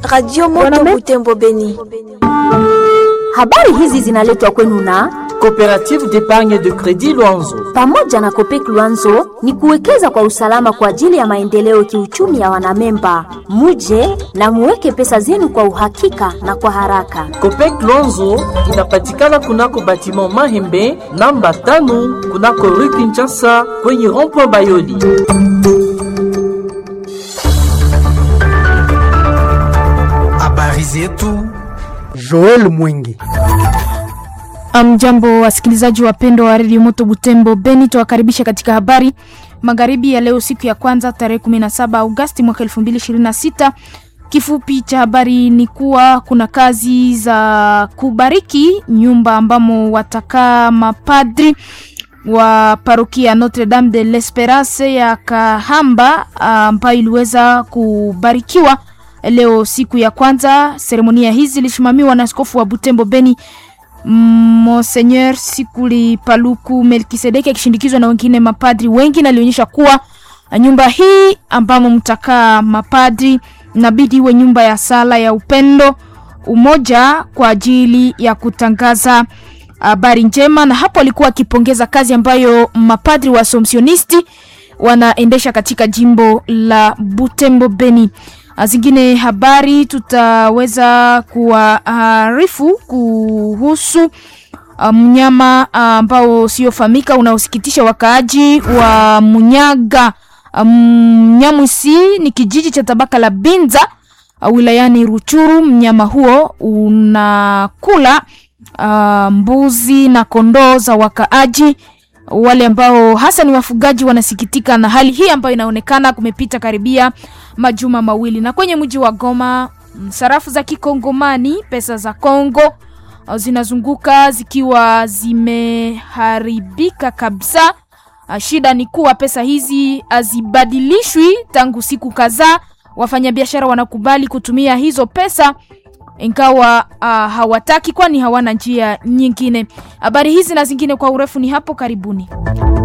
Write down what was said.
Radio Moto Butembo Beni. Habari hizi zinaletwa kwenu na Coopérative d'épargne de crédit Luanzo. pamoja na Kopek Luanzo ni kuwekeza kwa usalama kwa ajili ya maendeleo kiuchumi ya wanamemba. Muje na muweke pesa zenu kwa uhakika na kwa haraka. Copec Luanzo inapatikana kunako batiment Mahembe namba tano kunako rue Kinshasa kwenye rond-point Bayoli. Habari zetu Joel Mwingi. Mjambo wasikilizaji wapendwa wa redio Moto Butembo Beni, tuwakaribisha katika habari magharibi ya leo, siku ya kwanza tarehe 17 Agosti mwaka 2026. Kifupi cha habari ni kuwa kuna kazi za kubariki nyumba ambamo watakaa mapadri wa parokia Notre Dame de l'Esperance ya Kahamba ambayo iliweza kubarikiwa leo siku ya kwanza. Seremonia hizi zilisimamiwa na askofu wa Butembo Beni Monseigneur Sikuli Paluku Melkisedeki akishindikizwa na wengine mapadri wengi, na alionyesha kuwa nyumba hii ambamo mtakaa mapadri inabidi iwe nyumba ya sala ya upendo, umoja kwa ajili ya kutangaza habari njema. Na hapo alikuwa akipongeza kazi ambayo mapadri wa Somsionisti wanaendesha katika jimbo la Butembo Beni. Zingine habari tutaweza kuwaarifu kuhusu mnyama ambao usiofahamika unaosikitisha wakaaji wa Munyaga. Mnyamwisi ni kijiji cha tabaka la Binza wilayani Ruchuru. Mnyama huo unakula uh, mbuzi na kondoo za wakaaji wale ambao hasa ni wafugaji wanasikitika na hali hii ambayo inaonekana kumepita karibia majuma mawili. Na kwenye mji wa Goma, sarafu za kikongomani, pesa za Kongo zinazunguka zikiwa zimeharibika kabisa. Shida ni kuwa pesa hizi hazibadilishwi tangu siku kadhaa. Wafanyabiashara wanakubali kutumia hizo pesa ingawa uh, hawataki kwani hawana njia nyingine. Habari hizi na zingine kwa urefu ni hapo karibuni.